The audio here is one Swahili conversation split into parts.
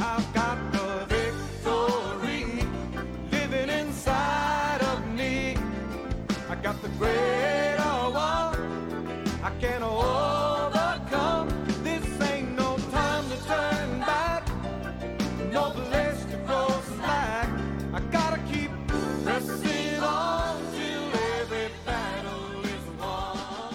I've got the victory living inside of me. I got the greater one. I can overcome. This ain't no time to turn back. No place to grow slack. I gotta keep pressing on till every battle is won.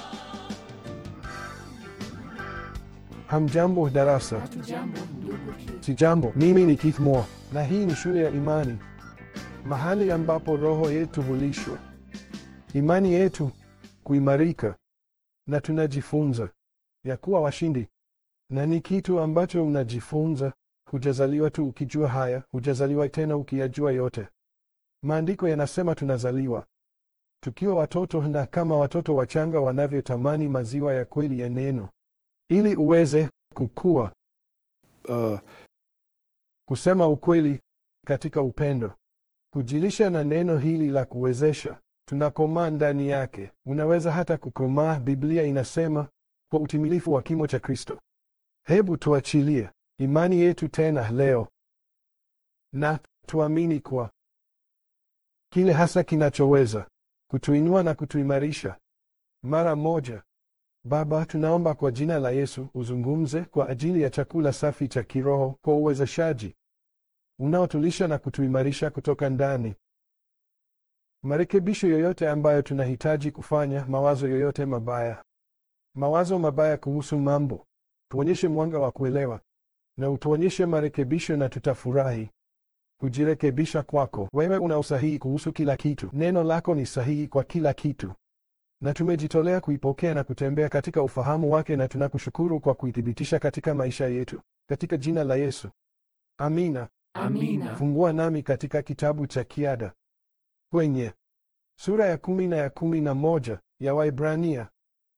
Hamjambo darasa. Hatujambo ndugu Keith. Sijambo, mimi ni Keith Moore na hii ni shule ya imani, mahali ambapo roho yetu hulishwa, imani yetu kuimarika, na tunajifunza ya kuwa washindi. Na ni kitu ambacho unajifunza, hujazaliwa tu ukijua haya, hujazaliwa tena ukiyajua yote. Maandiko yanasema tunazaliwa tukiwa watoto, na kama watoto wachanga wanavyotamani maziwa ya kweli ya neno, ili uweze kukua uh, kusema ukweli katika upendo, kujilisha na neno hili la kuwezesha, tunakomaa ndani yake. Unaweza hata kukomaa, Biblia inasema, kwa utimilifu wa kimo cha Kristo. Hebu tuachilie imani yetu tena leo na tuamini kwa kile hasa kinachoweza kutuinua na kutuimarisha mara moja. Baba, tunaomba kwa jina la Yesu uzungumze kwa ajili ya chakula safi cha kiroho kwa uwezeshaji unaotulisha na kutuimarisha kutoka ndani. Marekebisho yoyote ambayo tunahitaji kufanya, mawazo yoyote mabaya, mawazo mabaya kuhusu mambo, tuonyeshe mwanga wa kuelewa na utuonyeshe marekebisho, na tutafurahi kujirekebisha kwako. Wewe una usahihi kuhusu kila kitu, neno lako ni sahihi kwa kila kitu na tumejitolea kuipokea na kutembea katika ufahamu wake, na tunakushukuru kwa kuithibitisha katika maisha yetu, katika jina la Yesu, amina. Amina. Fungua nami katika kitabu cha Kiada kwenye sura ya kumi na ya kumi na moja ya Waibrania,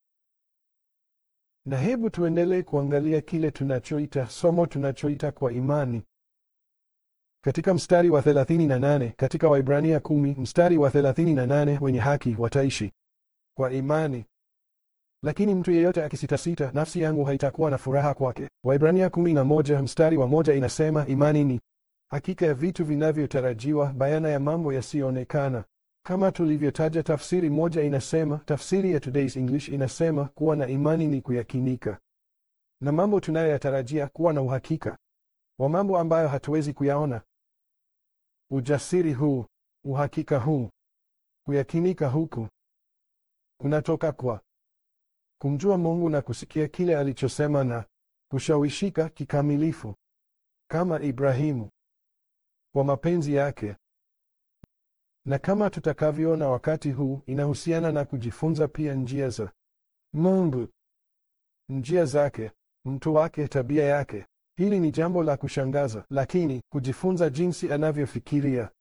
na hebu tuendelee kuangalia kile tunachoita somo tunachoita kwa imani katika mstari wa 38 katika Waibrania kumi mstari wa 38, wenye haki wataishi kwa imani. Lakini mtu yeyote akisitasita, nafsi yangu haitakuwa na furaha kwake. Waibrania kumi na moja mstari wa moja inasema imani ni hakika ya vitu vinavyotarajiwa, bayana ya mambo yasiyoonekana. Kama tulivyotaja, tafsiri moja inasema, tafsiri ya Today's English inasema kuwa na imani ni kuyakinika na mambo tunayoyatarajia, kuwa na uhakika wa mambo ambayo hatuwezi kuyaona. Ujasiri huu, uhakika huu, kuyakinika huku kunatoka kwa kumjua Mungu na kusikia kile alichosema na kushawishika kikamilifu kama Ibrahimu kwa mapenzi yake. Na kama tutakavyoona wakati huu, inahusiana na kujifunza pia njia za Mungu, njia zake, mtu wake, tabia yake. Hili ni jambo la kushangaza, lakini kujifunza jinsi anavyofikiria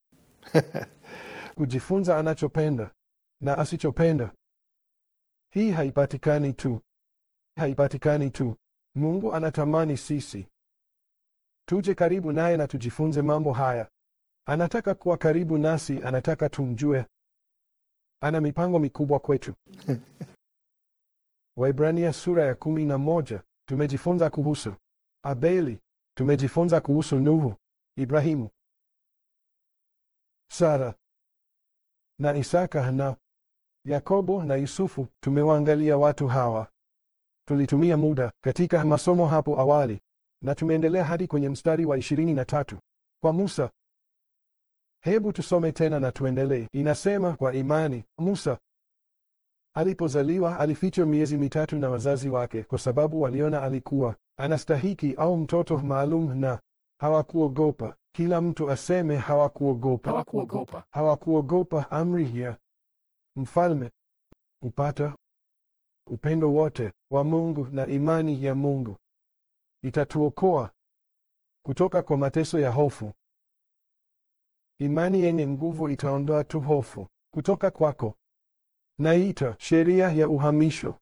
kujifunza anachopenda na asichopenda. Hii haipatikani tu, haipatikani tu. Mungu anatamani sisi tuje karibu naye na tujifunze mambo haya. Anataka kuwa karibu nasi, anataka tumjue. Ana mipango mikubwa kwetu. Waibrania sura ya kumi na moja tumejifunza kuhusu Abeli, tumejifunza kuhusu Nuhu, Ibrahimu, Sara na Isaka na Yakobo na Yusufu. Tumewaangalia watu hawa, tulitumia muda katika masomo hapo awali, na tumeendelea hadi kwenye mstari wa ishirini na tatu kwa Musa. Hebu tusome tena na tuendelee. Inasema, kwa imani Musa alipozaliwa alifichwa miezi mitatu na wazazi wake, kwa sababu waliona alikuwa anastahiki au mtoto maalum, na hawakuogopa. Kila mtu aseme hawakuogopa. Hawakuogopa. Hawakuogopa amri ya mfalme kupata upendo wote wa Mungu na imani ya Mungu itatuokoa kutoka kwa mateso ya hofu. Imani yenye nguvu itaondoa tu hofu kutoka kwako. Naita sheria ya uhamisho.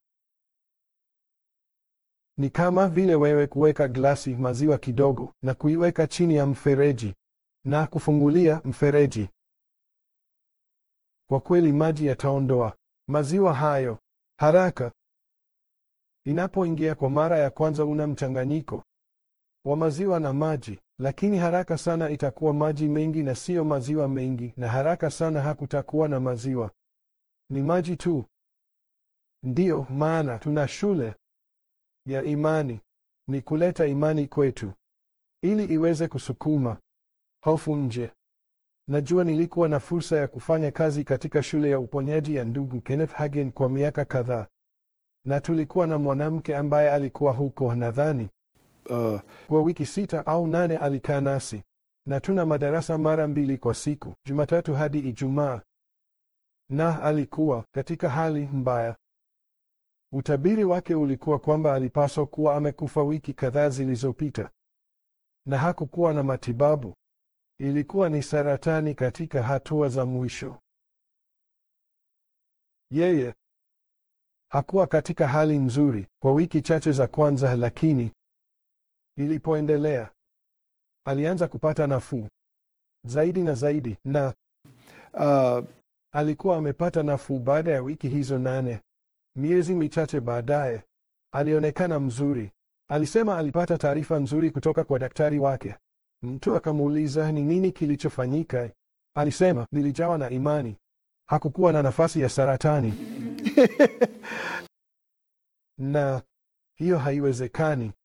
Ni kama vile wewe kuweka glasi maziwa kidogo na kuiweka chini ya mfereji na kufungulia mfereji. Kwa kweli maji yataondoa maziwa hayo haraka. Inapoingia kwa mara ya kwanza, una mchanganyiko wa maziwa na maji, lakini haraka sana itakuwa maji mengi na siyo maziwa mengi, na haraka sana hakutakuwa na maziwa, ni maji tu. Ndiyo maana tuna shule ya imani, ni kuleta imani kwetu ili iweze kusukuma hofu nje. Najua nilikuwa na fursa ya kufanya kazi katika shule ya uponyaji ya ndugu Kenneth Hagin kwa miaka kadhaa, na tulikuwa na mwanamke ambaye alikuwa huko, nadhani uh, kwa wiki sita au nane alikaa nasi, na tuna madarasa mara mbili kwa siku, Jumatatu hadi Ijumaa, na alikuwa katika hali mbaya. Utabiri wake ulikuwa kwamba alipaswa kuwa amekufa wiki kadhaa zilizopita, na hakukuwa na matibabu. Ilikuwa ni saratani katika hatua za mwisho. Yeye hakuwa katika hali nzuri kwa wiki chache za kwanza, lakini ilipoendelea alianza kupata nafuu zaidi na zaidi, na uh, alikuwa amepata nafuu baada ya wiki hizo nane. Miezi michache baadaye alionekana mzuri. Alisema alipata taarifa nzuri kutoka kwa daktari wake. Mtu akamuuliza ni nini kilichofanyika. Alisema nilijawa na imani, hakukuwa na nafasi ya saratani. na hiyo haiwezekani.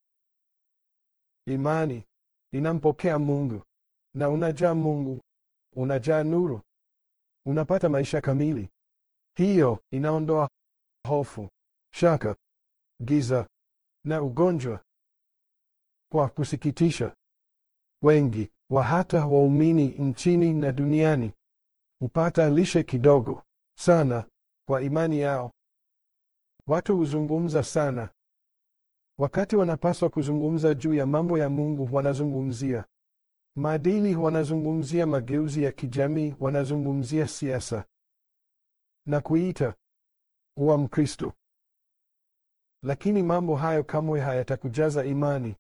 Imani inampokea Mungu, na unajaa Mungu, unajaa nuru, unapata maisha kamili. Hiyo inaondoa hofu, shaka, giza na ugonjwa. Kwa kusikitisha, wengi wa hata waumini nchini na duniani hupata lishe kidogo sana kwa imani yao. Watu huzungumza sana wakati wanapaswa kuzungumza juu ya mambo ya Mungu. Wanazungumzia maadili, wanazungumzia mageuzi ya kijamii, wanazungumzia siasa na kuita kuwa Mkristo. Lakini mambo hayo kamwe hayatakujaza imani.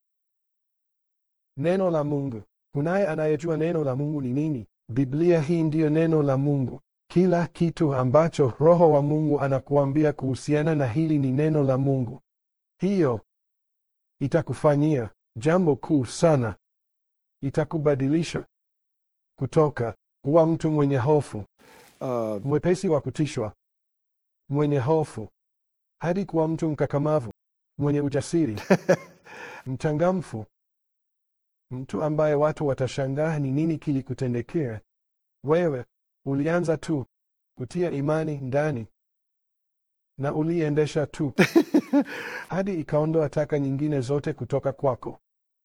Neno la Mungu. Kunaye anayejua neno la Mungu ni nini? Biblia hii ndiyo neno la Mungu. Kila kitu ambacho Roho wa Mungu anakuambia kuhusiana na hili ni neno la Mungu. Hiyo itakufanyia jambo kuu sana. Itakubadilisha kutoka kuwa mtu mwenye hofu, uh, mwepesi wa kutishwa, mwenye hofu hadi kuwa mtu mkakamavu, mwenye ujasiri, mchangamfu, mtu ambaye watu watashangaa ni nini kilikutendekea. Wewe ulianza tu kutia imani ndani na uliendesha tu hadi ikaondoa taka nyingine zote kutoka kwako.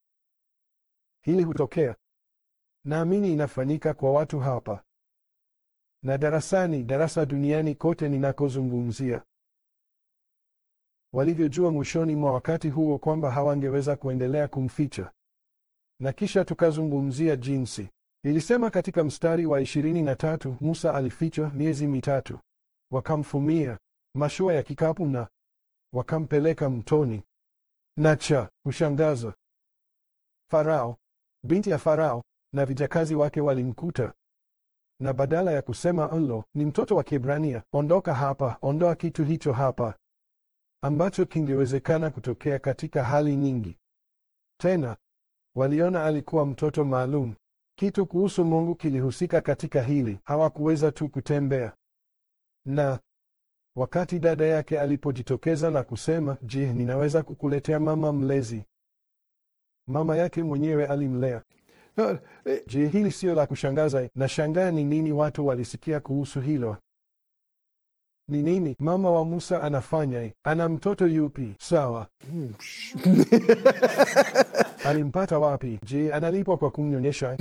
Hili hutokea, naamini inafanyika kwa watu hapa na darasani, darasa duniani kote ninakozungumzia walivyojua mwishoni mwa wakati huo kwamba hawangeweza kuendelea kumficha. Na kisha tukazungumzia jinsi ilisema katika mstari wa ishirini na tatu Musa alifichwa miezi mitatu, wakamfumia mashua ya kikapu na wakampeleka mtoni. Na cha kushangaza, Farao, binti ya Farao na vijakazi wake walimkuta, na badala ya kusema alo, ni mtoto wa Kiebrania, ondoka hapa, ondoa kitu hicho hapa ambacho kingewezekana kutokea katika hali nyingi. Tena waliona alikuwa mtoto maalum. Kitu kuhusu Mungu kilihusika katika hili. Hawakuweza tu kutembea. Na wakati dada yake alipojitokeza na kusema, je, ninaweza kukuletea mama mlezi? Mama yake mwenyewe alimlea. Je, hili sio la kushangaza? Nashangaa ni nini watu walisikia kuhusu hilo. Ni nini mama wa Musa anafanya? Ana mtoto yupi? Sawa. Alimpata wapi? Je, analipwa kwa kumnyonyesha?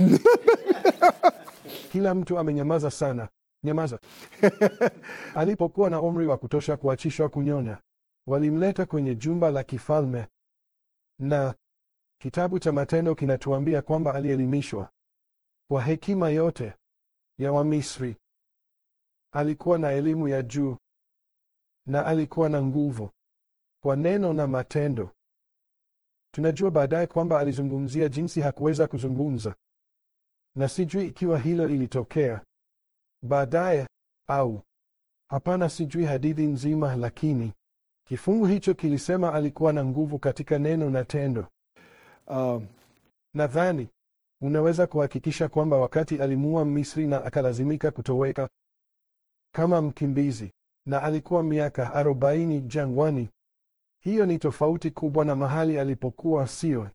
Kila mtu amenyamaza sana. Nyamaza. Alipokuwa na umri wa kutosha kuachishwa kunyonya, walimleta kwenye jumba la kifalme, na kitabu cha Matendo kinatuambia kwamba alielimishwa kwa hekima yote ya Wamisri. Alikuwa na elimu ya juu na alikuwa na nguvu kwa neno na matendo. Tunajua baadaye kwamba alizungumzia jinsi hakuweza kuzungumza, na sijui ikiwa hilo ilitokea baadaye au hapana. Sijui hadithi nzima, lakini kifungu hicho kilisema alikuwa na nguvu katika neno na tendo. Uh, Nadhani unaweza kuhakikisha kwamba wakati alimuua Misri na akalazimika kutoweka kama mkimbizi na alikuwa miaka arobaini jangwani, hiyo ni tofauti kubwa na mahali alipokuwa, sio?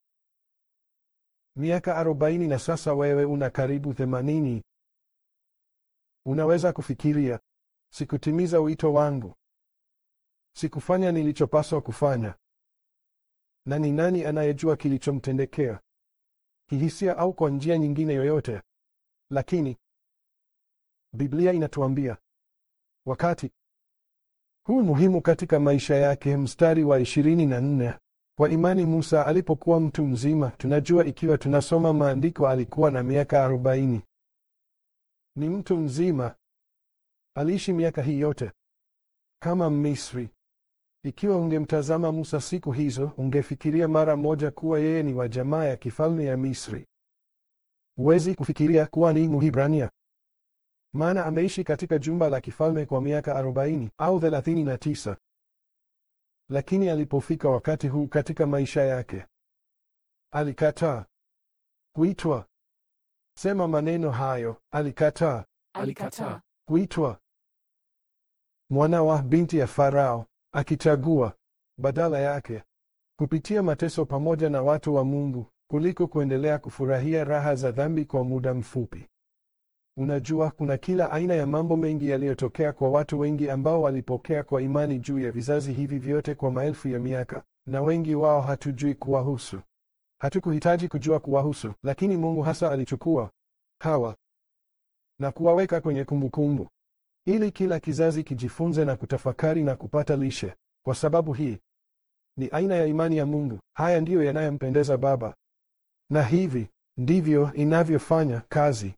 Miaka arobaini na sasa wewe una karibu themanini. Unaweza kufikiria, sikutimiza wito wangu, sikufanya nilichopaswa kufanya. Na ni nani anayejua kilichomtendekea, kihisia au kwa njia nyingine yoyote? Lakini Biblia inatuambia wakati huu muhimu katika maisha yake. Mstari wa ishirini na nne kwa imani Musa alipokuwa mtu mzima, tunajua ikiwa tunasoma maandiko, alikuwa na miaka arobaini. Ni mtu mzima, aliishi miaka hii yote kama Misri. Ikiwa ungemtazama Musa siku hizo, ungefikiria mara moja kuwa yeye ni wa jamaa ya kifalme ya Misri. Huwezi kufikiria kuwa ni Mhibrania, maana ameishi katika jumba la kifalme kwa miaka arobaini au thelathini na tisa. Lakini alipofika wakati huu katika maisha yake, alikataa kuitwa. Sema maneno hayo, alikataa Alikataa. kuitwa mwana wa binti ya Farao, akichagua badala yake kupitia mateso pamoja na watu wa Mungu kuliko kuendelea kufurahia raha za dhambi kwa muda mfupi. Unajua, kuna kila aina ya mambo mengi yaliyotokea kwa watu wengi ambao walipokea kwa imani juu ya vizazi hivi vyote kwa maelfu ya miaka, na wengi wao hatujui kuwahusu. Hatukuhitaji kujua kuwahusu, lakini Mungu hasa alichukua hawa na kuwaweka kwenye kumbukumbu ili kila kizazi kijifunze na kutafakari na kupata lishe. Kwa sababu hii ni aina ya imani ya Mungu. Haya ndiyo yanayompendeza Baba, na hivi ndivyo inavyofanya kazi.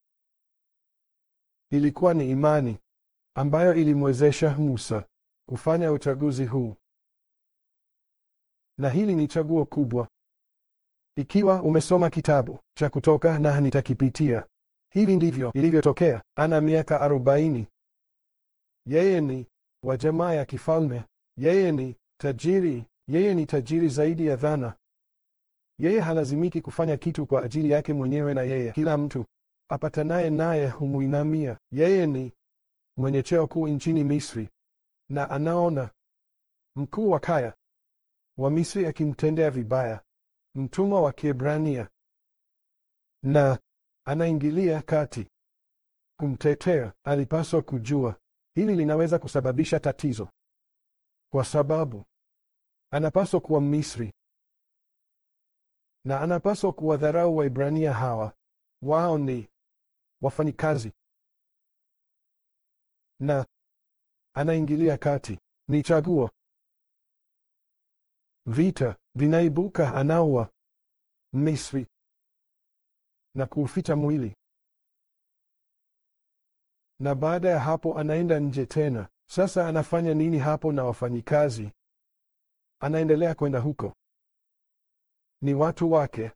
Ilikuwa ni imani ambayo ilimwezesha Musa kufanya uchaguzi huu, na hili ni chaguo kubwa. Ikiwa umesoma kitabu cha Kutoka na nitakipitia, hivi ndivyo ilivyotokea. Ana miaka arobaini. Yeye ni wa jamaa ya kifalme. Yeye ni tajiri. Yeye ni tajiri zaidi ya dhana. Yeye halazimiki kufanya kitu kwa ajili yake mwenyewe, na yeye kila mtu apatanaye naye humuinamia. Yeye ni mwenye cheo kuu nchini Misri, na anaona mkuu wa kaya wa Misri akimtendea vibaya mtumwa wa Kiebrania, na anaingilia kati kumtetea. Alipaswa kujua hili linaweza kusababisha tatizo, kwa sababu anapaswa kuwa Misri na anapaswa kuwadharau Waibrania hawa. Wao ni wafanyikazi, na anaingilia kati. Ni chaguo. Vita vinaibuka, anaua Misri na kuuficha mwili, na baada ya hapo anaenda nje tena. Sasa anafanya nini hapo na wafanyikazi? Anaendelea kwenda huko, ni watu wake.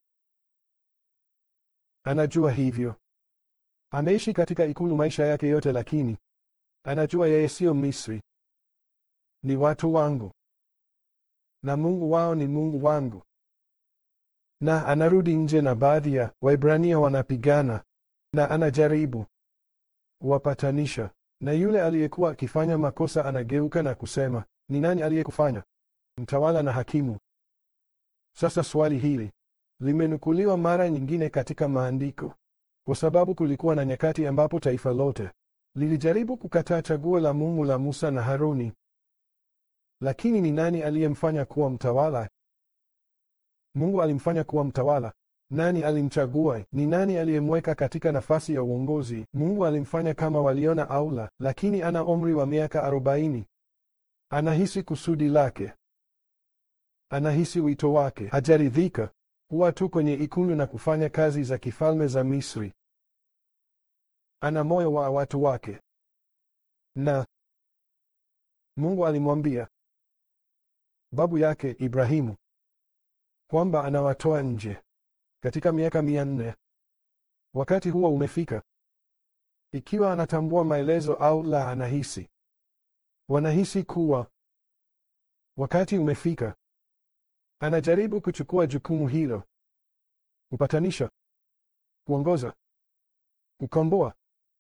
Anajua hivyo, ameishi katika ikulu maisha yake yote, lakini anajua yeye siyo Misri. Ni watu wangu na Mungu wao ni Mungu wangu. Na anarudi nje na baadhi ya Waibrania wanapigana, na anajaribu kuwapatanisha, na yule aliyekuwa akifanya makosa anageuka na kusema, ni nani aliyekufanya mtawala na hakimu? Sasa swali hili limenukuliwa mara nyingine katika maandiko, kwa sababu kulikuwa na nyakati ambapo taifa lote lilijaribu kukataa chaguo la Mungu la Musa na Haruni. Lakini ni nani aliyemfanya kuwa mtawala? Mungu alimfanya kuwa mtawala. Nani alimchagua? Ni nani aliyemweka katika nafasi ya uongozi? Mungu alimfanya kama waliona au la, lakini ana umri wa miaka arobaini. Anahisi kusudi lake, anahisi wito wake. Hajaridhika kuwa tu kwenye ikulu na kufanya kazi za kifalme za Misri. Ana moyo wa watu wake, na Mungu alimwambia babu yake Ibrahimu kwamba anawatoa nje katika miaka mia nne. Wakati huo umefika. Ikiwa anatambua maelezo au la, anahisi wanahisi kuwa wakati umefika. Anajaribu kuchukua jukumu hilo. kupatanisha, kuongoza, kukomboa.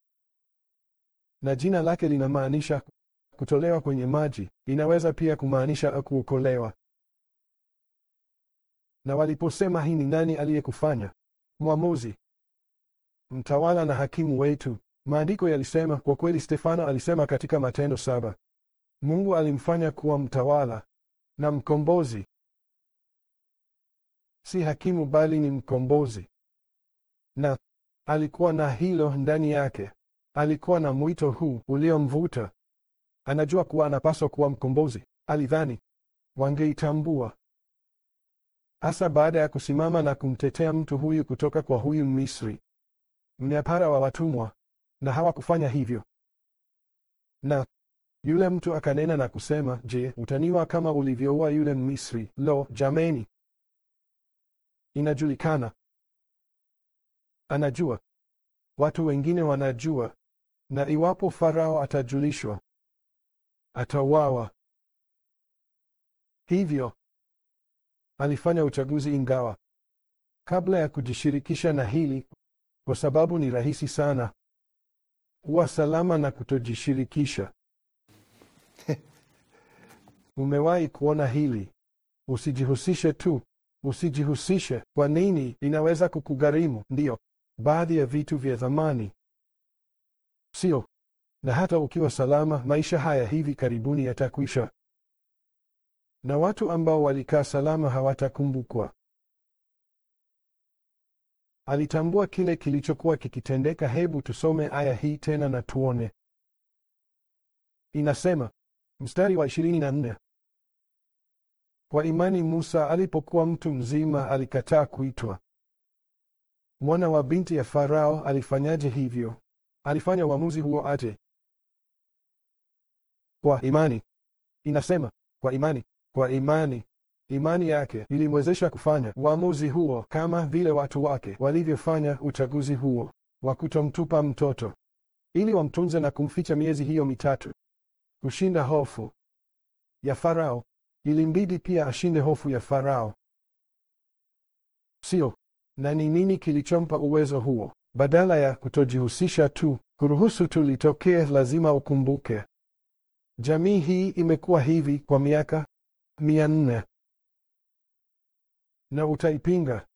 Na jina lake linamaanisha kutolewa kwenye maji. Inaweza pia kumaanisha kuokolewa. Na waliposema hii ni nani aliyekufanya mwamuzi, mtawala na hakimu wetu, maandiko yalisema kwa kweli, Stefano alisema katika Matendo saba, Mungu alimfanya kuwa mtawala na mkombozi. Si hakimu bali ni mkombozi, na alikuwa na hilo ndani yake. Alikuwa na mwito huu uliomvuta. Anajua kuwa anapaswa kuwa mkombozi. Alidhani wangeitambua hasa baada ya kusimama na kumtetea mtu huyu kutoka kwa huyu Misri, mnyapara wa watumwa, na hawakufanya hivyo. Na yule mtu akanena na kusema, Je, utaniua kama ulivyoua yule Misri? Lo, jameni! Inajulikana, anajua, watu wengine wanajua, na iwapo Farao atajulishwa, atauawa. Hivyo alifanya uchaguzi, ingawa kabla ya kujishirikisha na hili, kwa sababu ni rahisi sana kuwa salama na kutojishirikisha. Umewahi kuona hili? Usijihusishe tu, usijihusishe. Kwa nini? Inaweza kukugharimu, ndiyo, baadhi ya vitu vya thamani, sio? Na hata ukiwa salama, maisha haya hivi karibuni yatakwisha, na watu ambao walikaa salama hawatakumbukwa. Alitambua kile kilichokuwa kikitendeka. Hebu tusome aya hii tena na tuone. Inasema mstari wa ishirini na nne kwa imani Musa alipokuwa mtu mzima alikataa kuitwa mwana wa binti ya Farao. Alifanyaje hivyo? Alifanya uamuzi huo aje? Kwa imani. Inasema kwa imani. Kwa imani, imani yake ilimwezesha kufanya uamuzi huo, kama vile watu wake walivyofanya uchaguzi huo wa kutomtupa mtoto ili wamtunze na kumficha miezi hiyo mitatu. Kushinda hofu ya Farao, ilimbidi pia ashinde hofu ya Farao, sio? Na ni nini kilichompa uwezo huo? Badala ya kutojihusisha tu, kuruhusu tu litokee, lazima ukumbuke, jamii hii imekuwa hivi kwa miaka mia nne na utaipinga?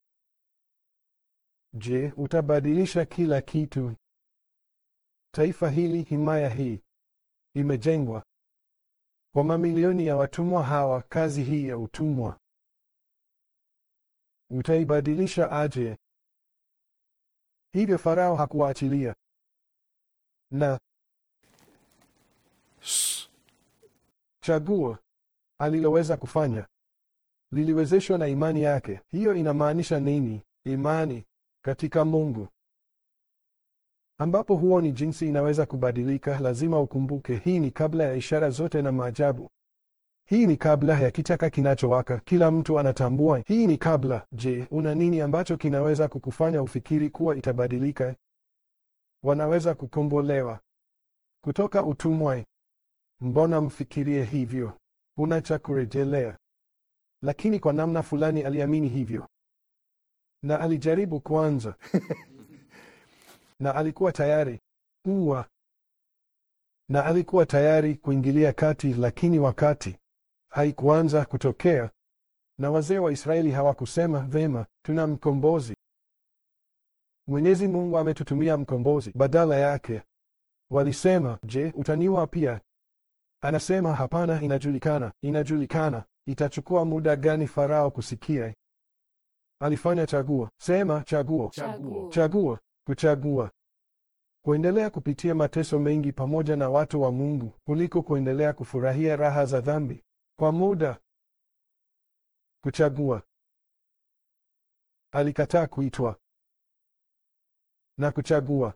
Je, utabadilisha kila kitu? Taifa hili, himaya hii imejengwa kwa mamilioni ya watumwa hawa, kazi hii ya utumwa utaibadilisha aje? Hivyo Farao hakuwaachilia na chaguo aliloweza kufanya liliwezeshwa na imani yake. Hiyo inamaanisha nini? Imani katika Mungu, ambapo huoni jinsi inaweza kubadilika. Lazima ukumbuke, hii ni kabla ya ishara zote na maajabu. Hii ni kabla ya kichaka kinachowaka. Kila mtu anatambua hii ni kabla. Je, una nini ambacho kinaweza kukufanya ufikiri kuwa itabadilika? Wanaweza kukombolewa kutoka utumwa. Mbona mfikirie hivyo? Una cha kurejelea. Lakini kwa namna fulani aliamini hivyo, na alijaribu kwanza na alikuwa tayari kuwa na alikuwa tayari kuingilia kati, lakini wakati haikuanza kutokea, na wazee wa Israeli hawakusema vema, tuna mkombozi, Mwenyezi Mungu ametutumia mkombozi. Badala yake walisema, je, utaniua pia? Anasema hapana, inajulikana, inajulikana. Itachukua muda gani Farao kusikia? Alifanya chaguo. Sema chaguo, Chaguo. chaguo, kuchagua kuendelea kupitia mateso mengi pamoja na watu wa Mungu kuliko kuendelea kufurahia raha za dhambi kwa muda. Kuchagua. Alikataa kuitwa na kuchagua.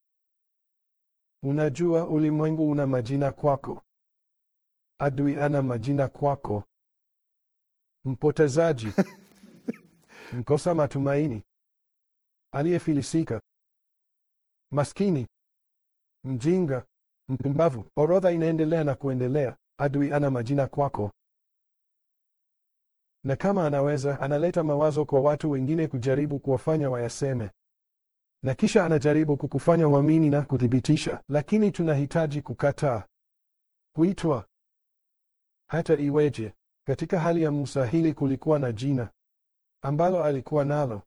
Unajua, ulimwengu una majina kwako. Adui ana majina kwako. Mpotezaji, mkosa matumaini, aliyefilisika, maskini, mjinga, mpumbavu. Orodha inaendelea na kuendelea. Adui ana majina kwako. na kama anaweza, analeta mawazo kwa watu wengine kujaribu kuwafanya wayaseme, na kisha anajaribu kukufanya uamini na kuthibitisha. Lakini tunahitaji kukataa kuitwa. Hata iweje, katika hali ya Musa hili kulikuwa na jina ambalo alikuwa nalo,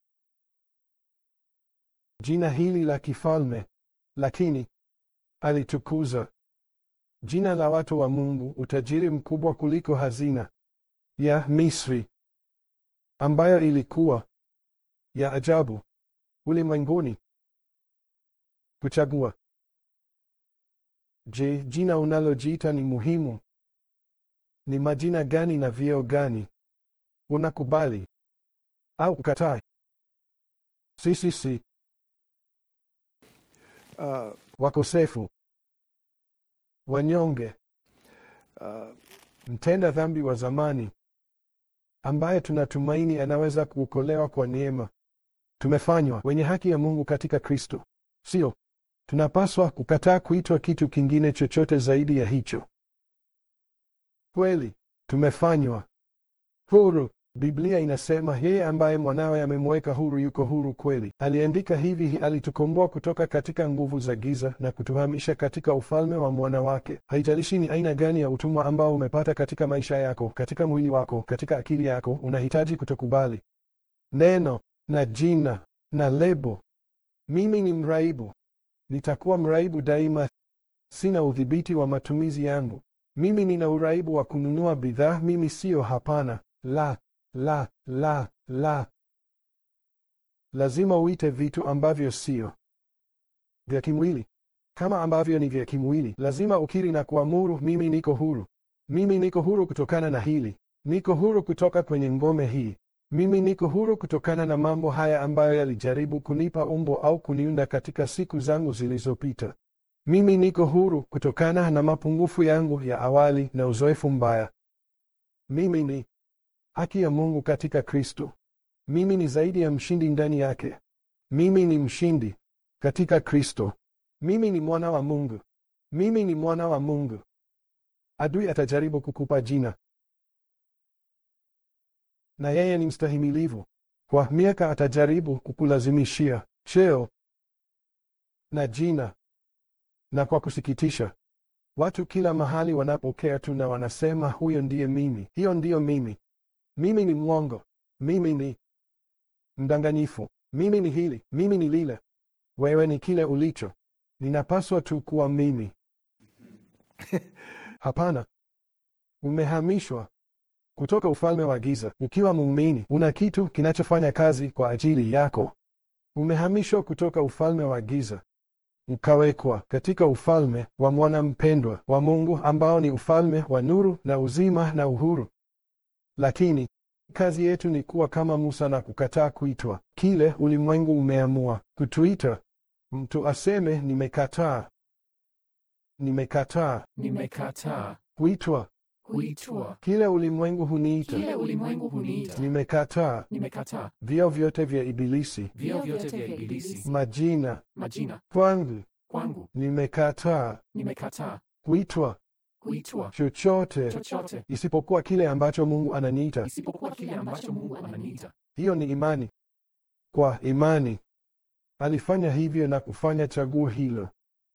jina hili la kifalme, lakini alitukuza jina la watu wa Mungu, utajiri mkubwa kuliko hazina ya Misri ambayo ilikuwa ya ajabu ulimwenguni. Kuchagua. Je, jina unalojiita ni muhimu? Ni majina gani na vyeo gani unakubali au kukataa? Si, si, si. Uh, wakosefu, wanyonge, uh, mtenda dhambi wa zamani ambaye tunatumaini anaweza kuokolewa kwa neema. Tumefanywa wenye haki ya Mungu katika Kristo, sio? Tunapaswa kukataa kuitwa kitu kingine chochote zaidi ya hicho. Kweli tumefanywa huru. Biblia inasema yeye ambaye mwanawe amemweka huru yuko huru kweli. Aliandika hivi, alitukomboa kutoka katika nguvu za giza na kutuhamisha katika ufalme wa mwana wake. Haijalishi ni aina gani ya utumwa ambao umepata katika maisha yako, katika mwili wako, katika akili yako, unahitaji kutokubali neno na jina na lebo. Mimi ni mraibu, nitakuwa mraibu daima. Sina udhibiti wa matumizi yangu. Mimi nina uraibu wa kununua bidhaa. Mimi siyo. Hapana, la la la la. Lazima uite vitu ambavyo sio vya kimwili kama ambavyo ni vya kimwili. Lazima ukiri na kuamuru, mimi niko huru. Mimi niko huru kutokana na hili. Niko huru kutoka kwenye ngome hii. Mimi niko huru kutokana na mambo haya ambayo yalijaribu kunipa umbo au kuniunda katika siku zangu zilizopita. Mimi niko huru kutokana na mapungufu yangu ya awali na uzoefu mbaya. Mimi ni haki ya Mungu katika Kristo. Mimi ni zaidi ya mshindi ndani yake. Mimi ni mshindi katika Kristo. Mimi ni mwana wa Mungu. Mimi ni mwana wa Mungu. Adui atajaribu kukupa jina, na yeye ni mstahimilivu. Kwa miaka atajaribu kukulazimishia cheo na jina, na kwa kusikitisha, watu kila mahali wanapokea tu na wanasema huyo ndiye mimi, hiyo ndiyo mimi. Mimi ni mwongo, mimi ni mdanganyifu, mimi ni hili, mimi ni lile. Wewe ni kile ulicho. Ninapaswa tu kuwa mimi. Hapana, umehamishwa kutoka ufalme wa giza. Ukiwa muumini, una kitu kinachofanya kazi kwa ajili yako. Umehamishwa kutoka ufalme wa giza ukawekwa katika ufalme wa mwana mpendwa wa Mungu, ambao ni ufalme wa nuru na uzima na uhuru. Lakini kazi yetu ni kuwa kama Musa na kukataa kuitwa kile ulimwengu umeamua kutuita. Mtu aseme nimekataa, nimekataa Nimekataa kuitwa kuitwa kile ulimwengu huniita. kile ulimwengu huniita. Nimekataa Nimekataa vio vyote vya Ibilisi, vio vyote vya Ibilisi, majina majina kwangu. kwangu. Nimekataa Nimekataa kuitwa kuitwa chochote chochote isipokuwa kile ambacho Mungu ananiita. isipokuwa kile ambacho Mungu ananiita. Hiyo ni imani. Kwa imani alifanya hivyo na kufanya chaguo hilo.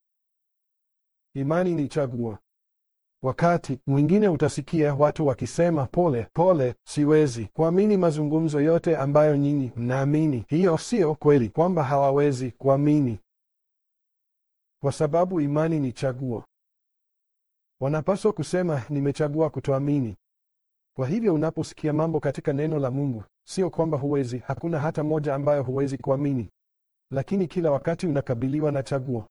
Imani ni chaguo. Wakati mwingine utasikia watu wakisema pole pole, siwezi kuamini mazungumzo yote ambayo nyinyi mnaamini. Hiyo sio kweli kwamba hawawezi kuamini, kwa sababu imani ni chaguo. Wanapaswa kusema nimechagua kutoamini. Kwa hivyo unaposikia mambo katika neno la Mungu, sio kwamba huwezi, hakuna hata moja ambayo huwezi kuamini, lakini kila wakati unakabiliwa na chaguo.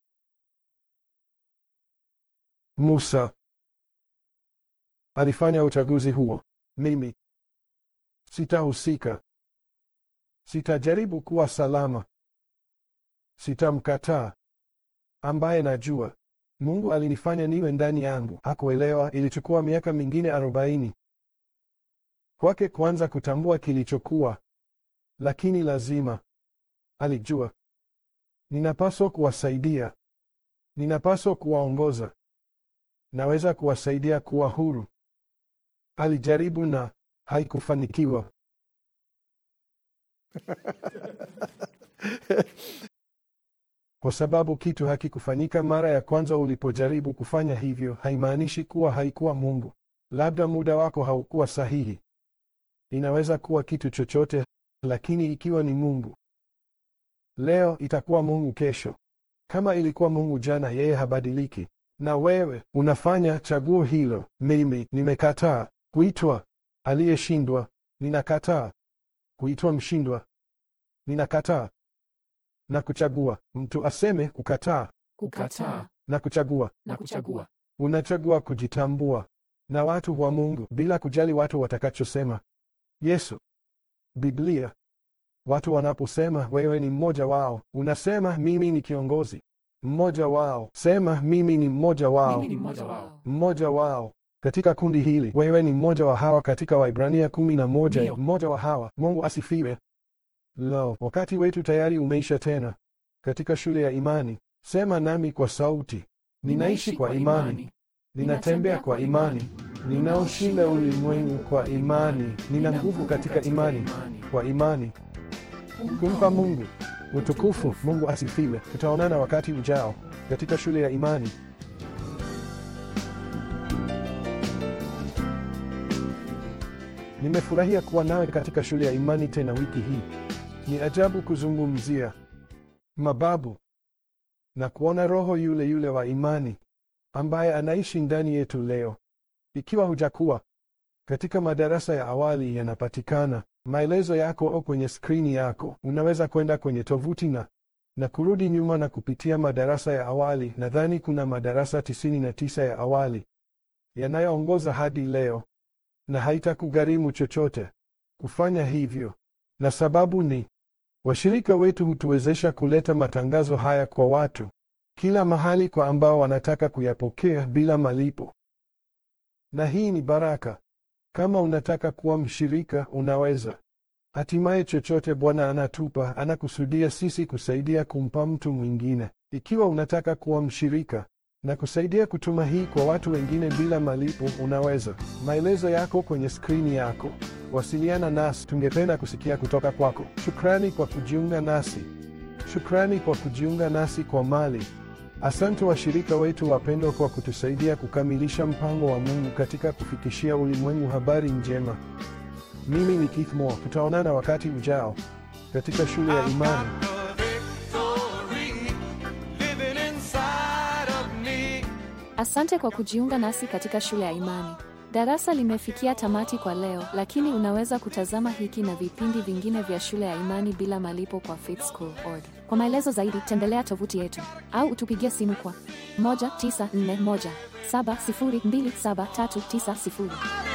Musa alifanya uchaguzi huo. Mimi sitahusika, sitajaribu kuwa salama, sitamkataa ambaye najua Mungu alinifanya niwe ndani yangu. Hakuelewa, ilichukua miaka mingine arobaini kwake kwanza kutambua kilichokuwa, lakini lazima alijua. Ninapaswa kuwasaidia, ninapaswa kuwaongoza, naweza kuwasaidia kuwa huru. Alijaribu na haikufanikiwa. Kwa sababu kitu hakikufanyika mara ya kwanza ulipojaribu kufanya hivyo, haimaanishi kuwa haikuwa Mungu. Labda muda wako haukuwa sahihi. Inaweza kuwa kitu chochote, lakini ikiwa ni Mungu leo, itakuwa Mungu kesho. Kama ilikuwa Mungu jana, yeye habadiliki. Na wewe unafanya chaguo hilo. Mimi nimekataa kuitwa aliyeshindwa, ninakataa kuitwa mshindwa, ninakataa na kuchagua. Mtu aseme kukataa Kukataa na kuchagua. na kuchagua. Unachagua kujitambua na watu wa Mungu bila kujali watu watakachosema. Yesu, Biblia, watu wanaposema wewe ni mmoja wao, unasema mimi ni kiongozi mmoja wao. Sema mimi ni mmoja wao, Mimi ni mmoja wao. mmoja wao katika kundi hili. Wewe ni mmoja wa hawa katika Waibrania kumi na moja, Ndio. mmoja wa hawa. Mungu asifiwe. Lo, wakati wetu tayari umeisha tena. Katika shule ya imani, sema nami kwa sauti, ninaishi kwa imani, ninatembea kwa imani, ninaoshinda ulimwengu kwa imani, nina nguvu katika imani, kwa imani, kumpa Mungu utukufu. Mungu asifiwe. Tutaonana wakati ujao katika shule ya imani. Nimefurahia kuwa nawe katika shule ya imani tena wiki hii. Ni ajabu kuzungumzia mababu na kuona roho yule yule wa imani ambaye anaishi ndani yetu leo. Ikiwa hujakuwa katika madarasa ya awali, yanapatikana maelezo yako au kwenye skrini yako. Unaweza kwenda kwenye tovuti na na kurudi nyuma na kupitia madarasa ya awali. Nadhani kuna madarasa tisini na tisa ya awali yanayoongoza hadi leo, na haitakugharimu chochote kufanya hivyo, na sababu ni washirika wetu hutuwezesha kuleta matangazo haya kwa watu kila mahali kwa ambao wanataka kuyapokea bila malipo, na hii ni baraka. Kama unataka kuwa mshirika, unaweza. Hatimaye, chochote Bwana anatupa anakusudia sisi kusaidia kumpa mtu mwingine. Ikiwa unataka kuwa mshirika na kusaidia kutuma hii kwa watu wengine bila malipo, unaweza. Maelezo yako kwenye skrini yako. Wasiliana nasi, tungependa kusikia kutoka kwako. Shukrani kwa kujiunga nasi, shukrani kwa kujiunga nasi kwa mali. Asante washirika wetu wapendwa kwa kutusaidia kukamilisha mpango wa Mungu katika kufikishia ulimwengu habari njema. Mimi ni Keith Moore. Tutaonana wakati ujao katika shule ya I've imani. got the victory living inside of me. Asante kwa kujiunga nasi katika shule ya imani. Darasa limefikia tamati kwa leo, lakini unaweza kutazama hiki na vipindi vingine vya shule ya imani bila malipo kwa faithschool.org. Kwa maelezo zaidi, tembelea tovuti yetu au utupigie simu kwa 1941 702739